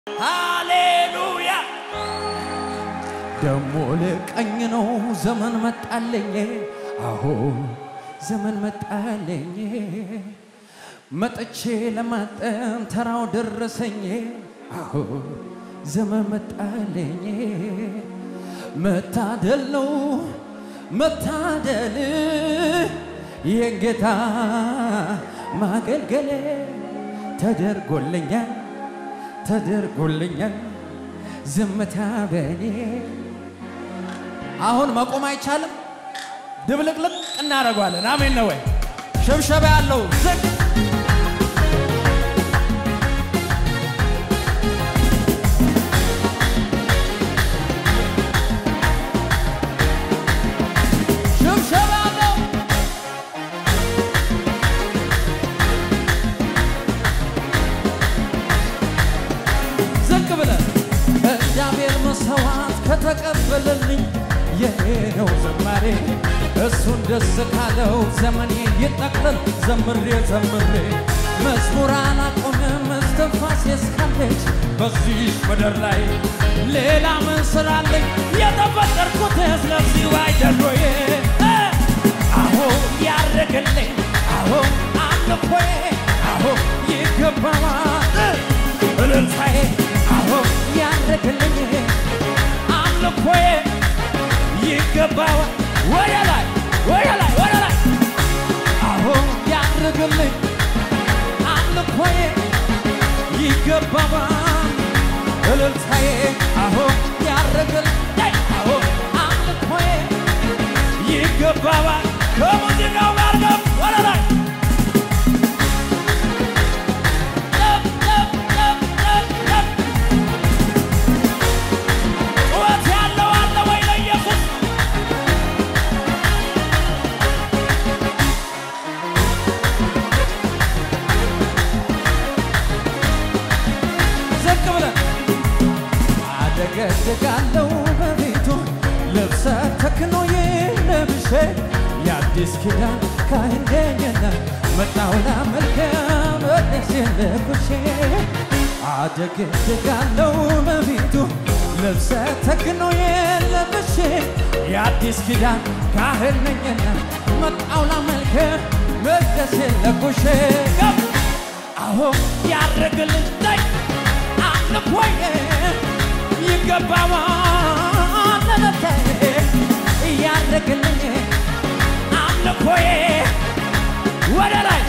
ሃሌሉያ ደሞ ልቀኝ ነው ዘመን መጣለኝ አሁ ዘመን መጣለኝ መጥቼ ለማጠን ተራው ደረሰኝ አሁ ዘመን መጣለኝ መታደል ነው መታደል የጌታ ማገልገል ተደርጎልኛል ተደርጎልኛል ዝምታ በኔ አሁን መቆም አይቻልም። ድብልቅልቅ እናደርገዋለን። አሜን ነው ወይ? ሽብሸባ ያለው ዝቅ ሽብሸባ ያለው ዝቅ ብለን እግዚአብሔር መሰዋት ከተቀበለልኝ የኔ ነው ዘማሬ እሱን ደስ ካለው ዘመኔ ይጠቅልል ዘምሬ ዘምሬ መዝሙር አላቆምም እስትንፋሴ እስካለች በዚህ ምድር ላይ ሌላ ምን ስላለኝ የተፈጠርኩት ስለዚህ አይደል ወይ አሁ ያረገልኝ አሁ አምልኮዬ አሁ ይገባዋል እልልታዬ አሁ ያረገልኝ አምልኮዬ ይገባዋል ወደ ላይ ወደ ላይ ወደ ላይ አሁ ያረገልኝ አምልኮዬ ይገባዋል እልልታዬ አሁ ያረገልኝ አሁ አምልኮዬ ይገባዋል ከሙዚቃው ጋር ገብ ወደ ላይ ገብ ገብ ገብ ገብ ገብ ጩኸት ያለው አለ ወይ ለኢየሱስ ዝቅ ብለን አደገድጋለው በቤቱ ልብሰ ተክኖ ለብሼ የአዲስ ኪዳን ካህን ነኝና መጣሁ ላመልክ በደሴ ለኩሼ አደገድጋለው በቤቱ ልብሰ ተክኖ ለብሼ የአዲስ ኪዳን ካህን ነኝና መጣሁ ላመልክ በደሴ ለኩሼ አሁ ያረግልኝ አምልኮዬ ይገባዋል ለለታዬ ያረግልኝ አምልኮዬ ወደ ላይ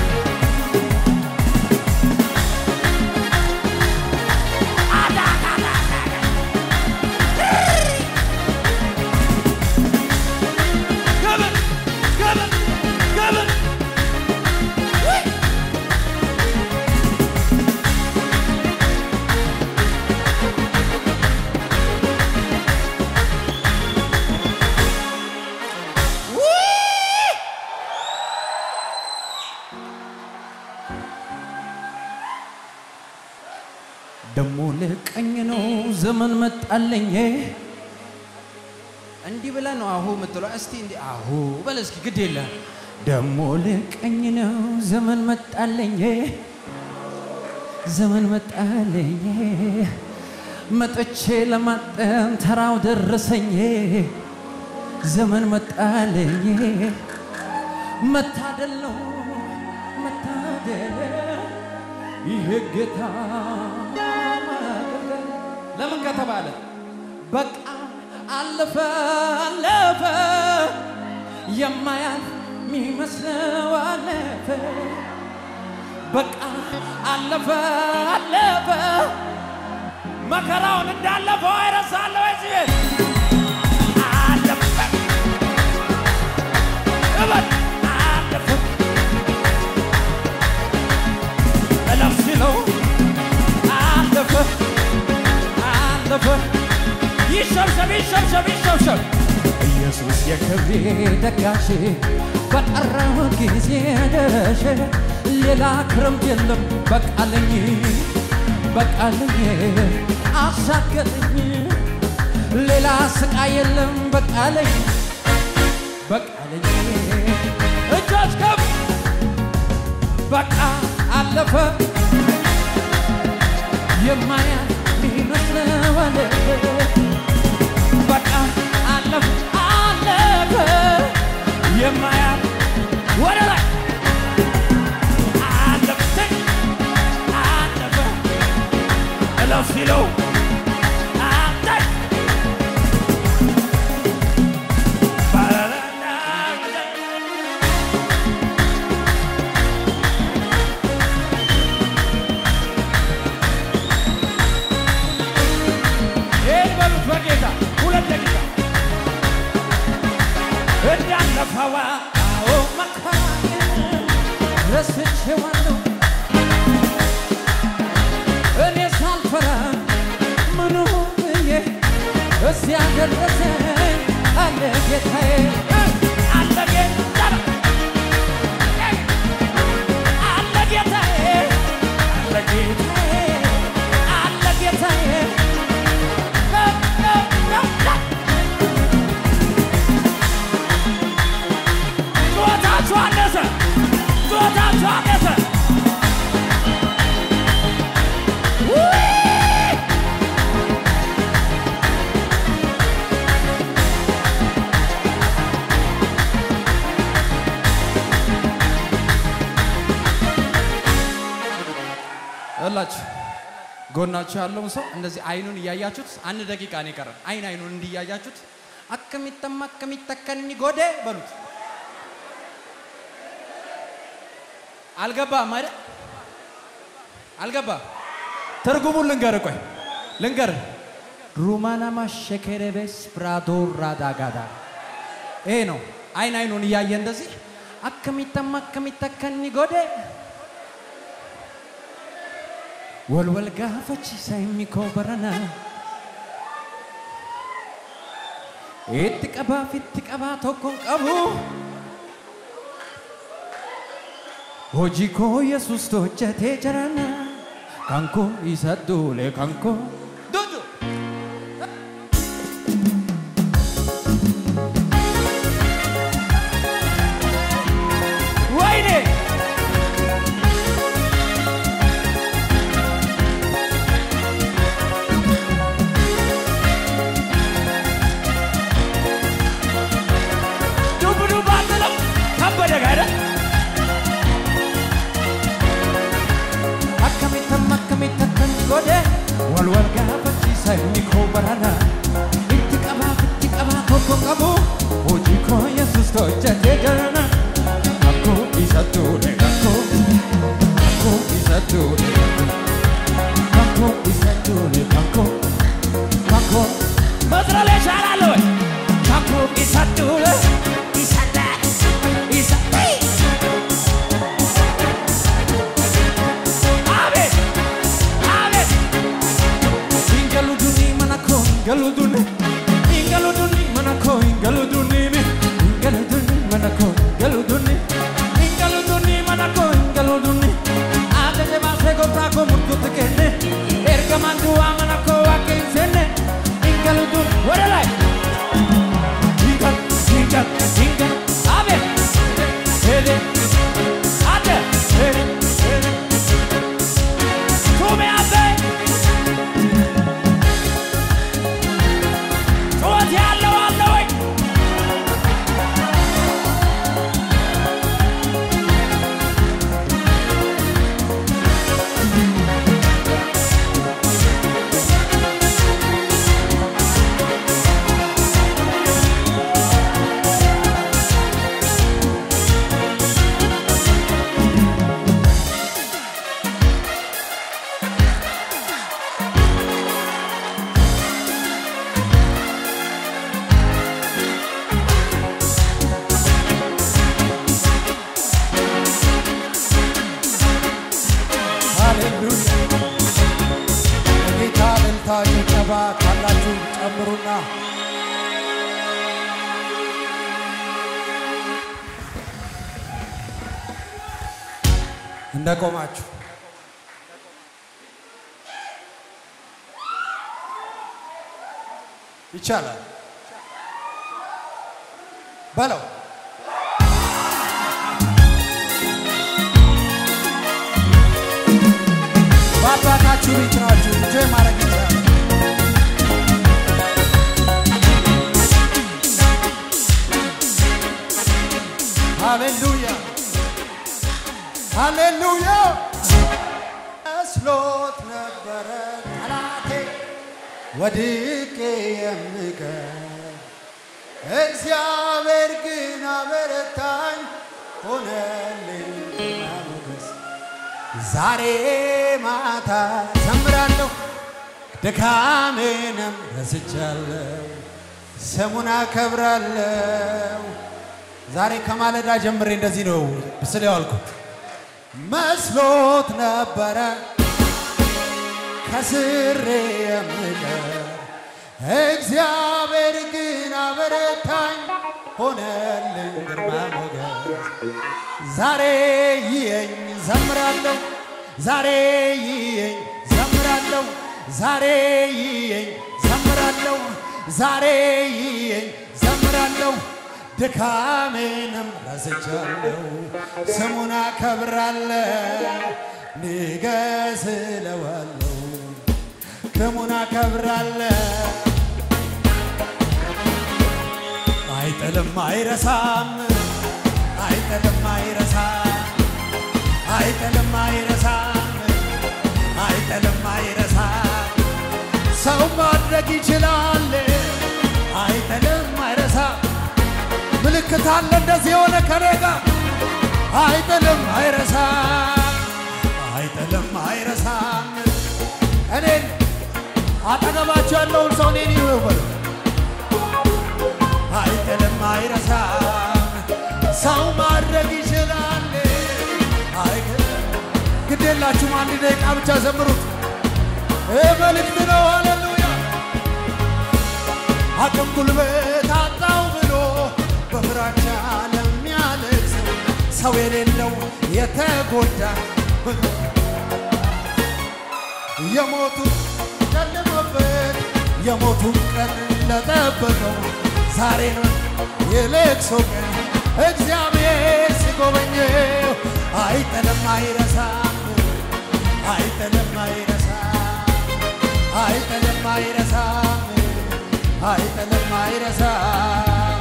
ግብር ግብር ግብር ደሞ ልቀኝ ነው ዘመን መጣለኝ። እንዲህ ብለህ ነው አሁ የምትለው። እስቲ እንዲህ አሁ በል እስኪ፣ ግድ የለ ደሞ ልቀኝ ነው ዘመን መጣለኝ፣ ዘመን መጣለኝ። መጥቼ ለማጠን ተራው ደረሰኝ፣ ዘመን መጣለኝ። መታደል ነው መታደል ይሄ ጌታ ማገልገል ለምን ከተባለ በቃ አለፈ አለፈ የማያልፍ የሚመስለው አለፈ በቃ አለፈ አለፈ መከራውን እንዳለፈው አይረሳለሁ እዚህ ቤት አለፈ እበል አለፈ እለፍ ሲለው አለፈ አለፈ ይሸብሸብ ይሸብሸብ ይሸብሸብ ኢየሱስ የክብሬ ደጋሼ በጠራው ጊዜ ደረሸ ሌላ ክረምት የለም በቃለኝ በቃለኝ አሻገረኝ ሌላ ስቃይ የለም በቃለኝ በቃለኝ እጆች ከፍ በቃ አለፈ የማያልፍ አለፈ በቃ አለፈ አለፈ የማያል ወደ ላይ አለፈ አለፈ እለፍ ሲለው አንተ ይህን በሉት በጌታ ሁለት ደቂቃ እንዳለፈዋ አዎ መከራዬን ረስቼዋለሁ እኔ ሳልፈራ ምኑ ብዬ እዚያ ደረሰኝ አለ ጌታዬ አለ ጌታ አለ ጌታዬ አለ ጌታዬ አለ ጌታዬ ጩኸታችሁ አነሰ ጩኸታችሁ አነሰ እላችሁ ጎናችሁ ያለውን ሰው እንደዚህ አይኑን እያያችሁት አንድ ደቂቃ ነው የቀረን። አይን አይኑን እንዲያያችሁት አከሚተማ አከሚተከኒ ጎዴ በሉት። አልገባም አይደል? አልገባም። ትርጉሙን ልንገር፣ ቆይ ልንገር። ሩማናማ ሸከረቤስ ፕራዶ ራዳጋዳ ይሄ ነው። አይን አይኑን እያየ እንደዚህ አከሚተማ አከሚተከኒ ጎዴ ወልወል ጋፈቺሳ የሚኮ በረና itti qabaaf itti qabaa tokko hin qabu hojii koo yesus hojjetee jirana kan koo isa duule kan koo dudu ወይኔ ዱብ ዱብ አትልም ከበደ ጋር akkamitti akkamitti akkan godhe wal wal gaafachiisa inni koo barana itti qabaaf itti qabaa tokko qabu hojii koo yesus hojjetee jirana akkoo isa duule akkoo akkoo isa duule akkoo isa duule akkoo akkoo መጥረል ይቻላል ወይ ካኮ ኢሳዱለ ኢሳዳ ኢሳ አቤት አቤት ኢንገሉዱኒ መናኮ ኢንገሉዱኒ ኢንገሉዱኒ መናኮ ኢንገሉዱኒ ኢንገሉዱኒ መናኮ ኢንገሉዱኒ ኢንገሉዱኒ መናኮ ኢንገሉዱኒ አደጀ ባሴ ጎብታኮ ሙርቱት ከነ ኤርገማንዱዋ መናኮ ዋቄንሴነ ኢንገሉዱን ወደ ላይ ኢንገል ኢንገል ኢንገል አቤት ሄደ አደ ሄደ ሄደ ቱሜ አቤ ጩኸት ያለው አለ ወይ? ሃሌሉያ የጌታ እልልታ ጭብጨባ ካላችሁ ጨምሩና እንደቆማችሁ ይቻላል በለው በአባታችሁ ቤት ናችሁ እንጆይ ማድረግ ይቻላል ወድቄ የምቀር እግዚአብሔር ግን አበረታኝ ሆነልኝ ግርማ ሞገስ። ዛሬ ማታ ዘምራለሁ ድካሜንም ረስቻለሁ ስሙን አከብራለሁ። ዛሬ ከማለዳ ጀምሬ እንደዚህ ነው ስለ ያልኩት መስሎት ነበረ ከስሬ የምቀር እግዚአብሔር ግን አበረታኝ ሆነልኝ ግርማ ሞገስ። ዛሬ ይየኝ ዘምራለሁ ዛሬ ይየኝ ዘምራለሁ ዛሬ ይየኝ ዘምራለሁ ዛሬ ይየኝ ዘምራለሁ ድካሜንም ረስቻለሁ ስሙን አከብራለሁ ንገስ እለዋለሁ ስሙን አከብራለሁ አይጥልም አይረሳም አይጥልም አይረሳም አይጥልም አይረሳም አይጥልም አይረሳም ሰው ማድረግ ይችላል አይጥልም አይረሳም ምልክት አለ እንደዚህ የሆነ ከኔ ጋር አይጥልም አይረሳም አይጥልም አይረሳም እኔን አጠገባቸው ያለውን ሰው እኔን ይበሉ አይጥልም አይረሳም ሰው ማድረግ ይችላል አይጥልም ግድ የላችሁም አንድ ደቂቃ ብቻ ዘምሩት ይህ መልእክት ነው ሃሌሉያ አቅም ጉልበት አጣው ብሎ በፍራቻ ለሚያለቅስ ሰው የሌለው የተጎዳ የሞቱ ጨለመበት የሞቱን ቀን ለጠበቀው ዛሬ ነው የለቅሶ ቀን እግዚአብሔር ሲጎበኘው አይጥልም አይረሳም አይጥልም አይረሳም አይጥልም አይረሳም አይጥልም አይረሳም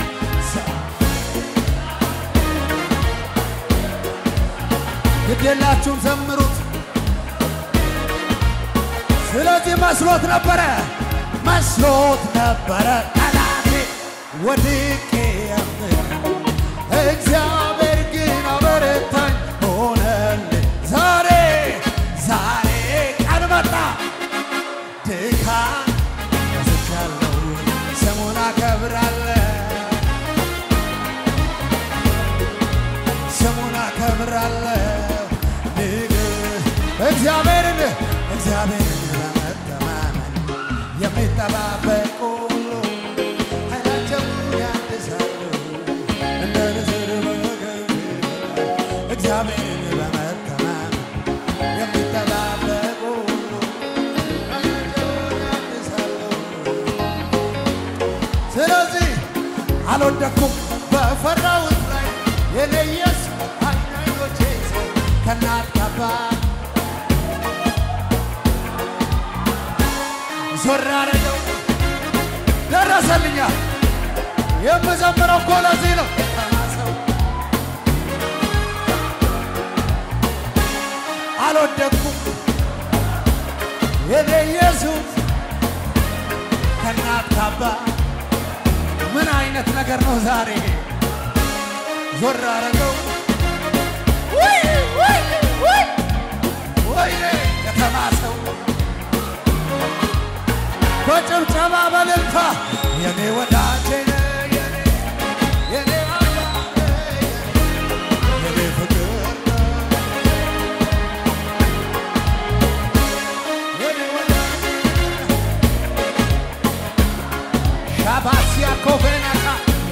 ግዴላችሁም ዘምሩት ስለዚህ መስሎት ነበረ መስሎት ነበረ ጠላቴ ወድቄ የምቀር እግዚአብሔር ግን አበረታኝ ሆነልኝ ዛሬ ዛሬ ቀን መጣ ድካም ረስቻለሁ ስሙን አከብራለሁ ስሙን አከብራለሁ ንግር እግዚአብሔርን እግዚአብሔርን ለመተማመን የሚጠባበቁ ሁሉ ኃይላቸውን ያድሳሉ እንደ ንስር በወገብ እግዚአብሔርን በመተማመን የሚጠባበቁ ሁሉ ኃይላቸውን ያድሳሉ። ስለዚህ አልወደኩም በፈራሁት ላይ የኔ ኢየሱስ አይን አይኖቼ ከእናት ከአባት ዞር አደረገው ደረሰልኛ የምዘምረው እኮ ለዚህ ነው ተማሰው አልወደኩም የኔ ኢየሱስ ከእናት ከአባት ምን አይነት ነገር ነው ዛሬ ዞር አረገው ወይኔ ከተማ ሰው በጭብጨባ በልልታ የኔ ወዳጄ ነህ የኔ የኔ አምላክ ነህ የኔ ፍቅር ነህ የኔ ወዳጄ ሻባሲያ ኮቬናካ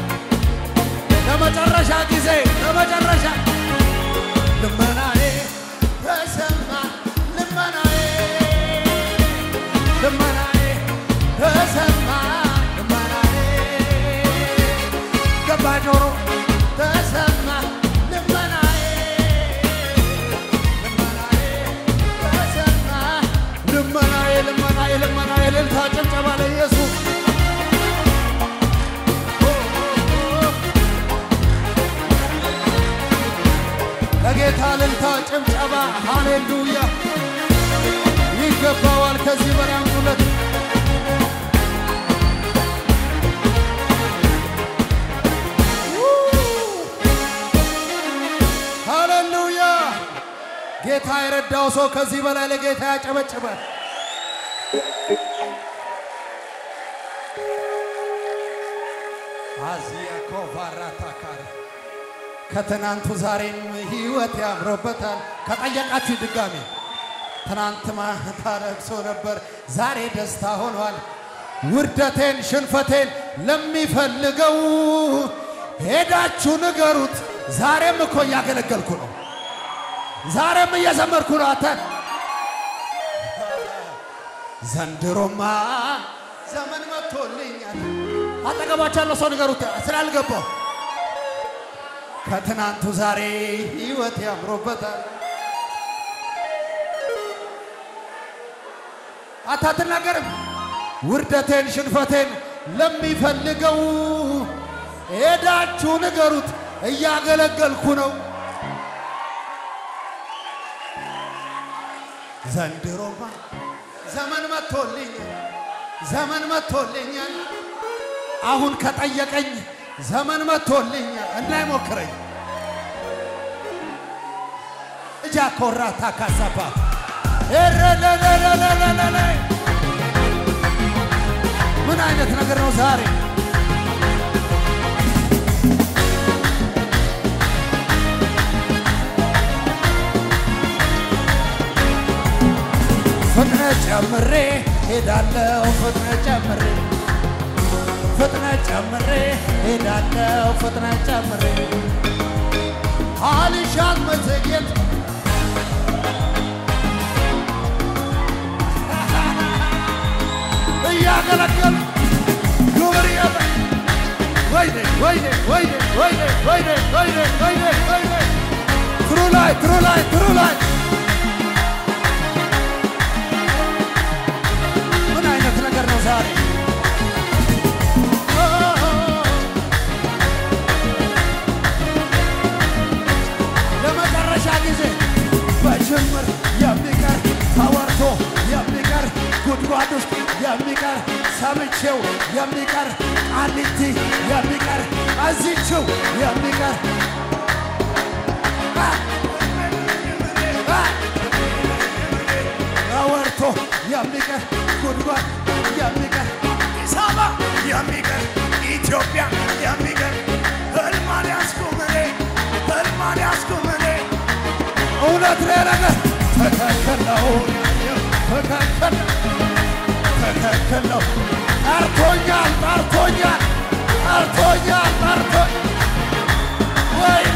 ለመጨረሻ ጊዜ ለመጨረሻ ልመናዬ ተሰማ ልመናዬ ልመናዬ ተሰማ ልመናዬ ገባ ጆሮ ተሰማ ልመናዬ ልመናዬ ተሰማ ልመናዬ ልመናዬ ልመናዬ እልልታ ጭብጨባ ለኢየሱስ ለጌታ እልልታ ጭብጨባ ሃሌሉያ ይገባዋል። ከዚህ በላይ አምጡለት። የገባው ሰው ከዚህ በላይ ለጌታ ያጨበጭባል። አዚያ ኮቫራታካር ከትናንቱ ዛሬም ህይወት ያምሮበታል። ከጠየቃችሁ ድጋሜ ትናንት ማታ ለቅሶ ነበር፣ ዛሬ ደስታ ሆኗል። ውርደቴን ሽንፈቴን ለሚፈልገው ሄዳችሁ ንገሩት። ዛሬም እኮ እያገለገልኩ ነው። ዛሬም እየዘመርኩ ነው። አንተ ዘንድሮማ ዘመን መጥቶልኛል። አጠገባቸው ያለው ሰው ንገሩት ስላልገባው ከትናንቱ ዛሬ ህይወት ያምሮበታል። አንተ አትናገርም። ውርደቴን ሽንፈቴን ለሚፈልገው ሄዳችሁ ንገሩት እያገለገልኩ ነው። ዘንድሮማ ዘመን መጥቶልኛል፣ ዘመን መጥቶልኛል። አሁን ከጠየቀኝ ዘመን መጥቶልኛል፣ እንዳይሞክረኝ እጃ ኮራ ታካሳባ ኤረለለለለለለ ምን አይነት ነገር ነው ዛሬ? ፍጥነት ጨምሬ ሄዳለው ፍጥነት ጨምሬ ፍጥነት ጨምሬ ሄዳለው ፍጥነት ጨምሬ አልሻት መዘግየት እያገለገል ግብር የለ ወይኔ ወይኔ ወይኔ ወይኔ ወይኔ ወይኔ ወይኔ ወይኔ ትሩ ላይ ትሩ ላይ ትሩ ላይ ምን አይነት ነገር ነው ዛሬ? ለመጨረሻ ጊዜ በጅምር የሚቀር ተወርቶ የሚቀር ጉድጓድ ውስጥ የሚቀር ሰምቼው የሚቀር ቃሊቲ የሚቀር እዚችው የሚቀር አ! አ! ተወርቶ የሚቀር ጉድጓድ የሚቀር አዲስ አበባ የሚቀር ኢትዮጵያ የሚቀር ህልማን ያስቁምኔ ህልማን ያስቁምኔ እውነት ነው ነገር ትክክል ነው ትክክል ነው ትክክል ነው ጠርቶኛል ጠርቶኛል ጠርቶኛል ጠርቶ ወይኔ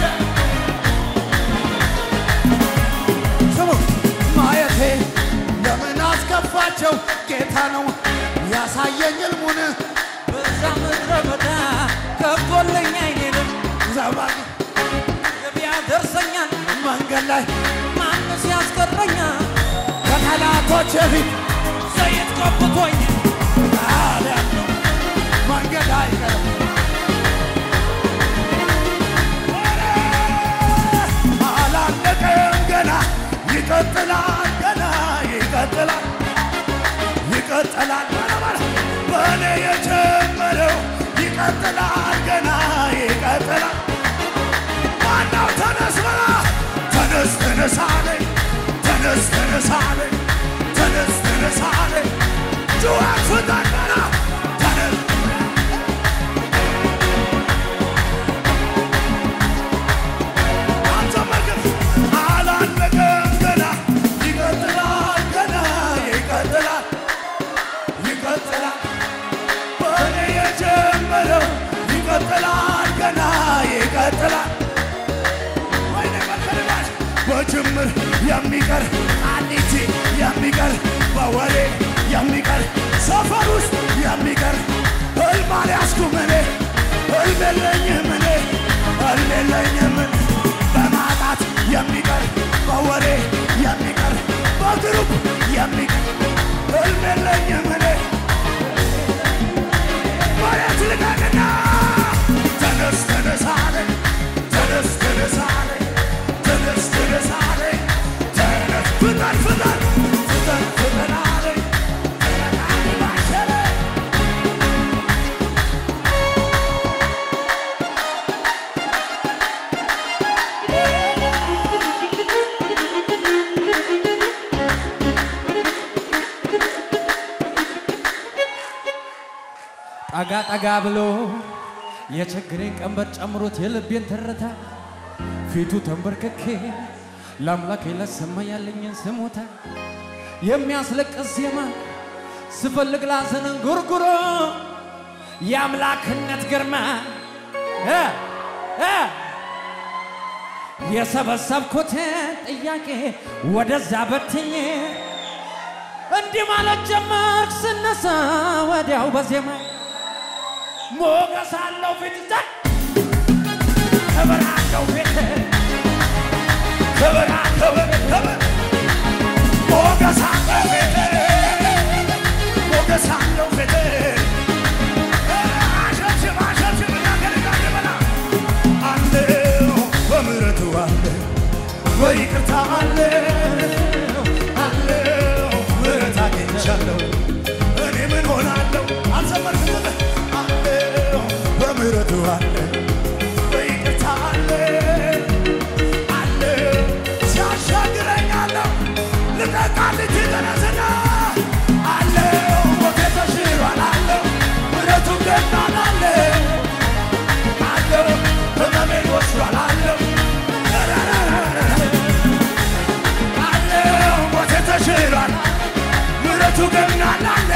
ስሙ ማየቴ ለምን አስከፋቸው ጌታ ነው ያሳየኝ ሕልሙን በዛ ምድረ በዳ ከቦለኝ አይኔንም ዘባጊ ገበያ ደርሰኛል መንገድ ላይ ማንስ ያስቀረኛል ከጠላቶች ፊት ዘይት ቀብቶኝ ታዲያ መንገድ አይቀርም አላለቀም ገና ይቀጥላል ገና ይቀጥላል ይቀጥላል ባለባለ በእኔ የጀመረው ይቀጥላል ገና ይቀጥላል ዋናው ተነስ በላ ተነስ ተነስ አለኝ ተነስ ተነስ አለኝ ተነስ ተነስ አለኝ ጩኸት ፍጠን በላ ተነስ አልተመልክም አላለቀም ገና ይቀጥላል ገና ይቀጥላል ይቀጥላል በእኔ የጀመረው ይቀጥላል ገና ይቀጥላል ወይኔ መከልባሽ በጅምር የሚቀር አንዲቲ የሚቀር በወሬ የሚቀር ሰፈር ውስጥ የሚቀር ህልም አልያዝኩም እኔ ህልም የለኝም እኔ ህልም የለኝም እኔ በማጣት የሚቀር በወሬ የሚቀር በግሩፕ የሚቀር ህልም የለኝም እኔ መሬት ልቀቅና ተነስ ተነስ አለኝ ተነስ ተነስ አለኝ ተነስ ተነስ አለኝ ተነስ ፍጠን ፍጠን ፍጠን ፍጠን አለኝ ፍጠን ባሸለኝ ጠጋ ጠጋ ብሎ የችግሬን ቀንበር ጨምሮት የልቤን ትርታ ፊቱ ተንበርክኬ ለአምላኬ ለሰማ ያለኝን ስሞታ የሚያስለቅስ ዜማ ስፈልግ ላዘንን ጉርጉሮ የአምላክነት ግርማ እ እ የሰበሰብኩትን ጥያቄ ወደዛ በትኜ እንዲህ ማለት ጀመርክ ስነሳ ወዲያው በዜማ ሞገስ አለው ፊት ዘ ክብር አለው ፊት ክብር ክብር ክብር ሞገስ አለው ፊት ሞገስ አለው ፊት አሸብሽብ አሸብሽብ እናገርጋለ በላ አለው በምሕረቱ አለ በይቅርታ አለው አለው ምሕረት አግኝቻለሁ እኔ ምን ሆናለሁ አልዘመርክም አለው በምሕረቱ አለ በይቅርታ አለ አለ ሲያሻግረኛለሁ ልቀቃልች ተነስና አለው ሞቴ ተሽሯል አለው ምሕረቱ ገናን አለ አለው ህመሜን ወስዷል አለው አለው ሞቴ ተሽሯል ምሕረቱ ገናን አለ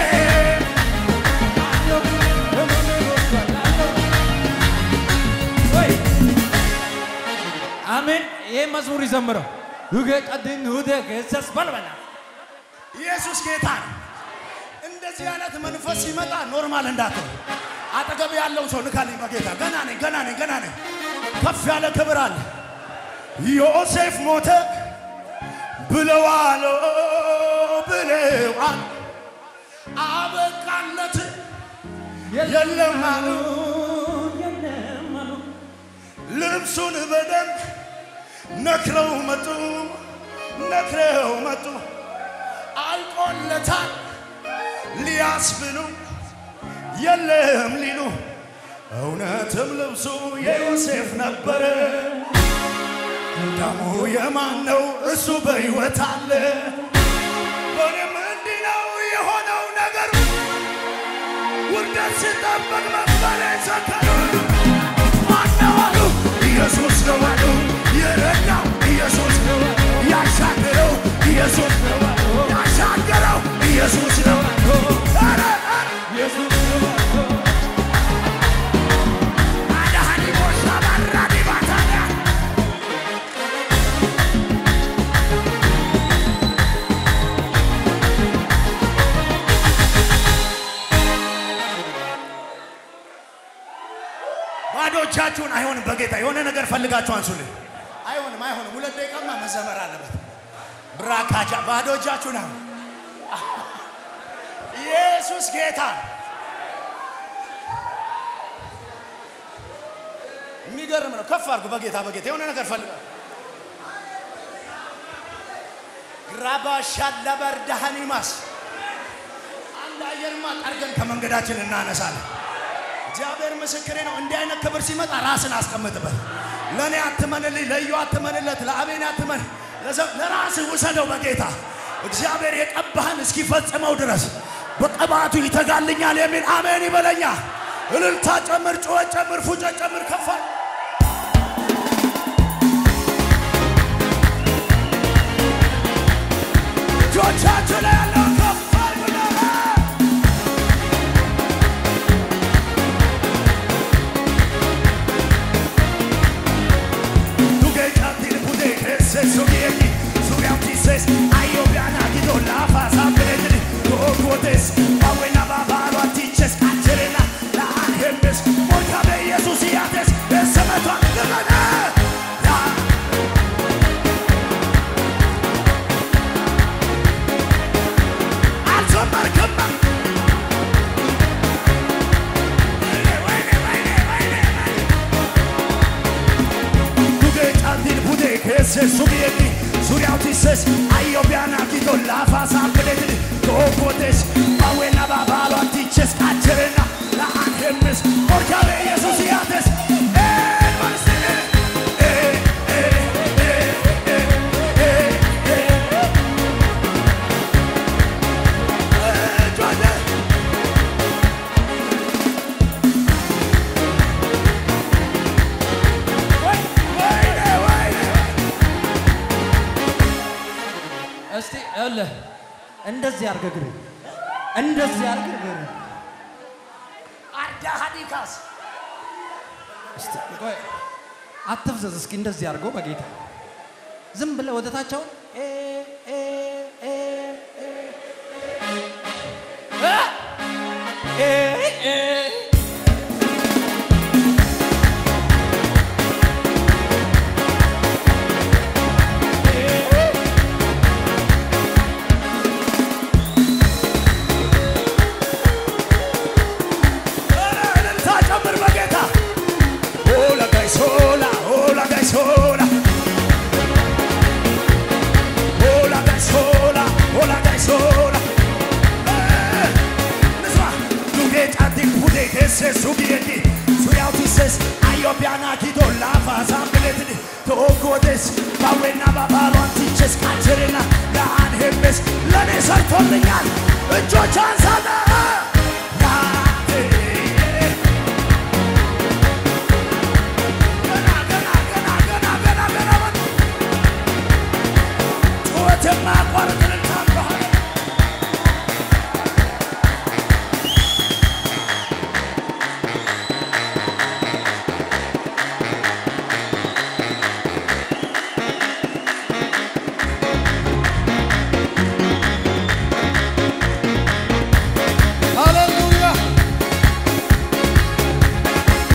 አሜን። ይህ መዝሙር ይዘምረው ሁገ ቀድን ሁደ ገሰስ በልበላ ኢየሱስ ጌታ ነው። እንደዚህ አይነት መንፈስ ሲመጣ ኖርማል እንዳትሆን አጠገብ ያለው ሰው ንካልኝ በጌታ ገና ነኝ ገና ነኝ ገና ነኝ። ከፍ ያለ ክብር አለ። ዮሴፍ ሞተ ብለዋል ብለዋል አበቃለት የለም አሉ የለም አሉ ልብሱን በደንብ ነክረው መጡ ነክረው መጡ አልቆለታል ሊያስብሉ የለም ሊሉ እውነትም ልብሱ የዮሴፍ ነበረ ደሙ የማን ነው እሱ በሕይወት አለ እኔም እንዲህ ነው የሆነው ነገሩ ውርደት ሲጠበቅ መክበል ሰከሩ ማነው አሉ ኢየሱስ ነው አሉ የረዳው ኢየሱስ ነው ያሻገረው ኢየሱስ ነው ያሻገረው ኢየሱስ ነው ኧረ ኧረ አዳሃኒ ቦሳ ባራዲ ባታዳ ባዶ እጃችሁን አይሆንም። በጌታ የሆነ ነገር ፈልጋችሁ አንሱልኝ። አይሆንም፣ አይሆንም። ሁለት ደቂቃማ መዘመር አለበት። ብራካጃ ባዶ እጃችሁን አሁን ኢየሱስ ጌታ የሚገርም ነው። ከፍ አድርጉ። በጌታ በጌታ የሆነ ነገር ፈልጋ ግራባሻላ በርዳሃኒማስ አንድ አየርማ ጠርገን ከመንገዳችን እናነሳለን። እግዚአብሔር ምስክሬ ነው። እንዲህ አይነት ክብር ሲመጣ ራስን አስቀምጥበት። ለእኔ አትመንልኝ፣ ለዩ አትመንለት፣ ለአቤን አትመን፣ ለዘ- ለራስህ ውሰደው በጌታ እግዚአብሔር የቀባህን እስኪፈጽመው ድረስ በቅባቱ ይተጋልኛል የሚል አሜን ይበለኛ። እልልታ ጨምር፣ ጩኸት ጨምር፣ ፉጨት ጨምር፣ ከፋል እጆቻችሁ ላይ ያለው ከፋል ብለህ Tu che canti le pute che se sovieti Suri antises Aio piana chi do la fa sapere Tu quotes Ma buena babalo antiches Cacerena La angemes Moika be Jesus iates Ese me toa Gana La Alzo marcamba Vene, vene, vene, vene, vene tu che canti il pude che se subieti Suriau ti ses Aio piana chi do la fa sapere Tu potes Ma buena babalo antiches Cacerena La angemes Porca de Jesus iates Eh, Marcele Eh, eh, eh, eh, eh, eh, eh. Eh, Giovanni. እንደዚህ አድርገህ እግር እንደዚህ አድርገህ እግር አርዳ ሀዲካስ እስቲ ቆይ አትፍዘዝ። እስኪ እንደዚህ አድርገው በጌታ ዝም ብለህ ወደ ታች አሁን ኤ ኤ ኤ ኤ ኤ ኤ እልልታ ጨምር በጌታ ሆላ ጋይሶላ ሆላ ጋይሶላ ሆላ ጋይሶላ ሆላ ጋይሶላ ንስማ ዱጌ ጫቲ ፉዴ ቴሴ ሱጊየቲ ሱያውቲሴስ አዮቢያና ኪቶ ላፋ ሳምብሌትድ ተኦጎዴስ ባዌና ባባሏን ቲቼስ ካቸሬና ለአን ሄሜስ ለእኔ ሰርቶልኛል እጆች አንሳለ